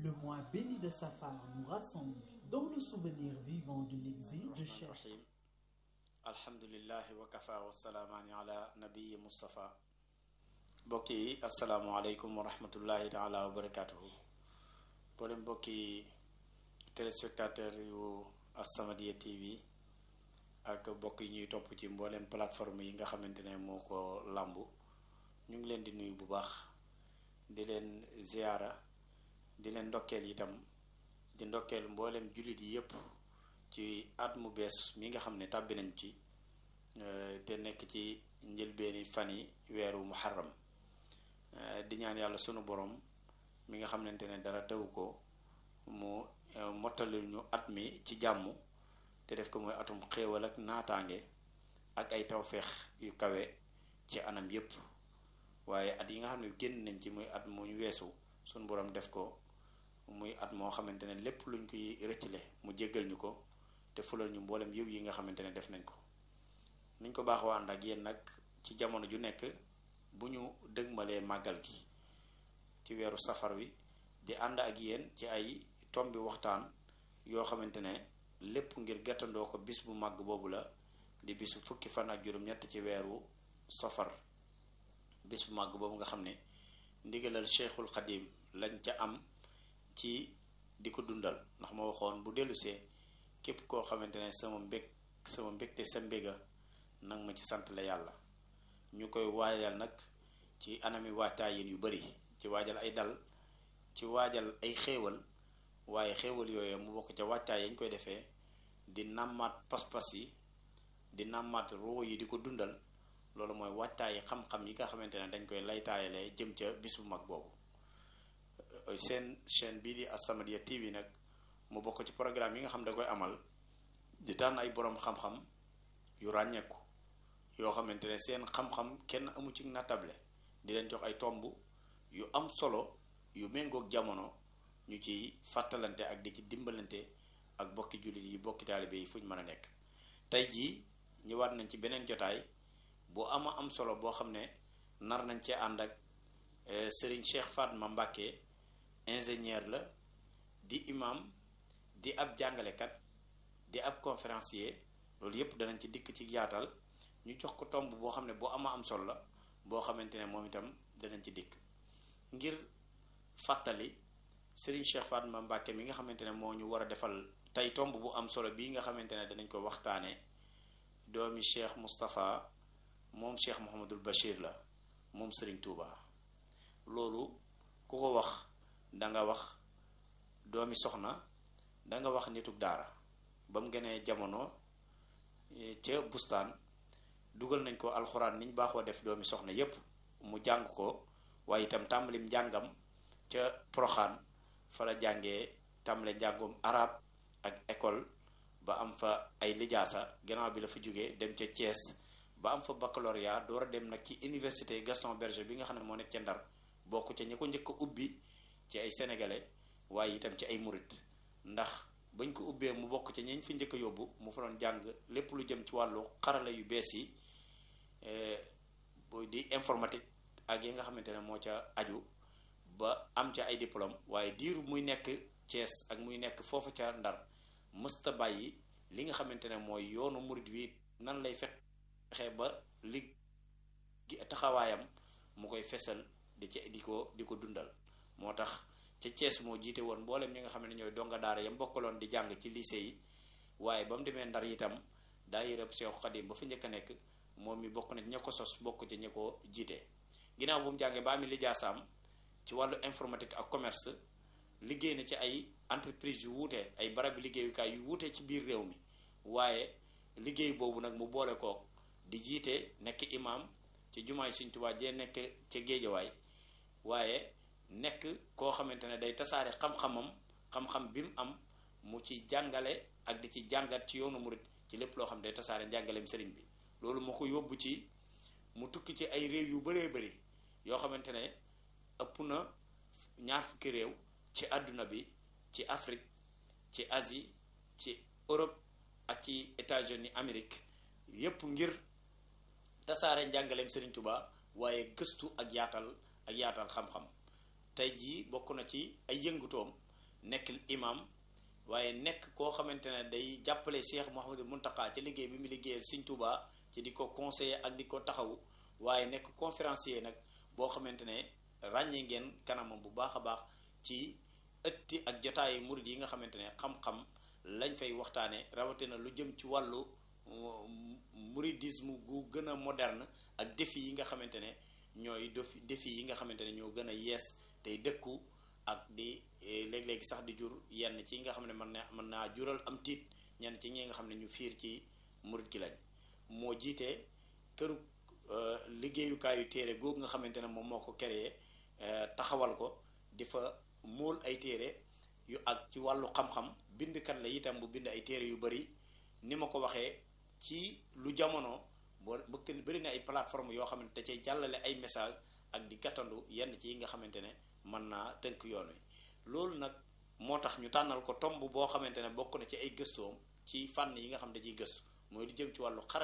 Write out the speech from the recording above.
Le mois béni de Safar nous rassemble dans le souvenir vivant de l'exil de Cheikh. rahim alhamdulillahi wa kafa wa salaamaani ala nabiyi Mustafa mbokk yi asalaamualeykum wa rahmatullahi taala wa barakatuhu boolem mbokki téléspectateur yu As-Samadiyya TV ak mbokk yi ñuy topp ci mboolem plateforme yi nga xamante ne moo ko làmbu ñu ngi leen di nuyu bu baax di leen ziyaara di leen ndokkeel itam di ndokkeel mboolem jullit yi yépp ci at mu bees mi nga xam ne tàbbi nañ ci te nekk ci njëlbeeni fan yi weeru muharram di ñaan yàlla sunu borom mi nga xamante ne dara tewu ko mu mottalil ñu at mi ci jàmm te def ko mooy atum xéewal ak naataange ak ay tawféex yu kawe ci anam yépp waaye at yi nga xam ne génn nañ ci muy at mu ñu weesu sunu borom def ko muy at moo xamante ne lépp luñ koy rëccale mu jéggal ñu ko te fulal ñu mboolem yëw yi nga xamante ne def nañ ko niñ ko baaxoo ànd ak yéen nag ci jamono ju nekk bu ñu dëgmalee màggal gi ci weeru safar wi di ànd ak yéen ci ay tombi waxtaan yoo xamante ne lépp ngir gàttandoo ko bis bu màgg boobu la di bisu fukki fan ak juróom-ñett ci weeru safar bis bu màgg boobu nga xam ne ndigalal cheikhul xadim lañ ca am ci di ko dundal ndax ma waxoon bu dellusee képp koo xamante ne sama mbég sama mbégte sa mbéga nag ma ci sant la yàlla ñu koy waajal nag ci anami waajtaayin yu bari ci waajal ay dal ci waajal ay xéewal waaye xéewal yooyu mu bokk ca waajtaay yañ koy defee di nàmmaat pas-pas yi di nàmmaat roo yi di ko dundal loolu mooy waajtaayi xam-xam yi nga xamante ne dañ koy laytaayalee jëm ca bis bu mag boobu seen chaîne bii di As-Samadiyya TV nag mu bokk ci programme yi nga xam da koy amal di tànn ay boroom xam-xam yu ràññeeku yoo xamante ne seen xam-xam kenn amu ci nattable di leen jox ay tomb yu am solo yu méngoog jamono ñu ci fàttalante ak di ci dimbalante ak bokki jullit yi bokki taalibe yi fu ñu mën a nekk tey jii ñëwaat nañ ci beneen jotaay bu ama am solo boo xam ne nar nañ cee ànd ak Serigne Cheikh Fatma Mbacké ingénieur la di imam di ab jàngalekat di ab conférencier loolu yépp danañ ci dikk ci yaatal ñu jox ko tomb boo xam ne boo ama am solo la boo xamante ne moom itam danañ ci dikk ngir fàttali Serigne Cheikh Fatma Mbacké mi nga xamante ne moo ñu war a defal tey tomb bu am solo bii nga xamante ne danañ ko waxtaane doomi Cheikh Moustapha moom Cheikh Mouhamadul Bachir la moom Serigne Touba loolu ku ko wax danga wax doomi soxna danga wax nitug daara ba mu gënee jamono ca bustaan dugal nañ ko alxuraan niñ baaxoo def doomi soxna yépp mu jàng ko waaye itam tàmbalim njàngam ca proxaan fa la jàngee tàmbale njàngum arab ak école ba am fa ay lijaasa gannaaw bi la fa jógee dem ca Thiès ba am fa baccalauréat door a dem nag ci université Gaston Berger bi nga xam ne moo nekk ca Ndar bokk ca ñi ko njëkk a ubbi ci ay sénégalais waaye itam ci ay murit ndax bañ ko ubbee mu bokk ci ñeñ fi njëkk a yóbbu mu fa doon jàng lépp lu jëm ci wàllu xarala yu bees yi di informatique ak yi nga xamante ne moo ca aju ba am ca ay diplôme waaye diiru muy nekk Thiès ak muy nekk foofu ca Ndar mësta bàyyi li nga xamante ne mooy yoonu murit wi nan lay fexe ba li taxawaayam mu koy fesal di ci di ko di ko dundal moo tax ca Thiès moo jiite woon mboolem ñi nga xam ne ñooy donga daara yam bokkaloon di jàng ci lycée yi waaye ba mu demee ndar itam daa yërëb Seexu Xadim ba fa njëkk a nekk moom mi bokk na ña ko sos bokk ci ña ko jiite ginnaaw bu mu jàngee ba ami lijaasaam ci wàllu informatique ak commerce liggéey na ci ay entreprise yu wuute ay barabi liggéeyukaay yu wuute ci biir réew mi waaye liggéey boobu nag mu boole ko di jiite nekk imam ci jumaay Sëriñ Tuubaa jee nekk ca géejawaay waaye nekk koo xamante ne day tasaare xam-xamam xam-xam bi mu am mu ci jàngale ak di ci jàngat ci yoonu murit ci lépp loo xam day tasaare njàngaleem sëriñ bi loolu moo ko yóbbu ci mu tukki ci ay réew yu bëree bëri yoo xamante ne ëpp na ñaar fukki réew ci àdduna bi ci Afrique ci Asie ci Europe ak ci États-Unis Amérique yépp ngir tasaare njàngaleem Serigne Touba waaye gëstu ak yaatal ak yaatal xam-xam tey jii bokk na ci ay yëngutoom nekk imam waaye nekk koo xamante ne day jàppale Cheikh Mouhamadou Mountakha ci liggéey bi mu liggéeyal Sëñ Tuubaa ci di ko conseiller ak di ko taxawu waaye nekk conférencier nag boo xamante ne ràññee ngeen kanamam bu baax a baax ci ëtti ak jotaayu murid yi nga xamante ne xam-xam lañ fay waxtaane rawatina lu jëm ci wàllu mouridisme gu gën a moderne ak défi yi nga xamante ne ñooy défi défi yi nga xamante ne ñoo gën a yees tey dëkku ak di léeg-léegi sax di jur yenn ci nga xam ne mën na mën naa jural am tiit ñenn ci ñi nga xam ne ñu fiir ci murid gi lañ moo jiite këru liggéeyukaayu téere googu nga xamante ne moom moo ko créé taxawal ko di fa móol ay téere yu ak ci wàllu xam-xam bindkat la itam bu bind ay téere yu bari ni ma ko waxee ci lu jamono boo bëgg bëri na ay plateforme yoo xamante da cay jàllale ay message ak di gàttandu yenn ci yi nga xamante ne mën naa tënk yoon wi loolu nag moo tax ñu tànnal ko tomb boo xamante ne bokk na ci ay gëstoom ci fànn yi nga xam ne da ciy gëstu mooy lu jëm ci wàllu xarala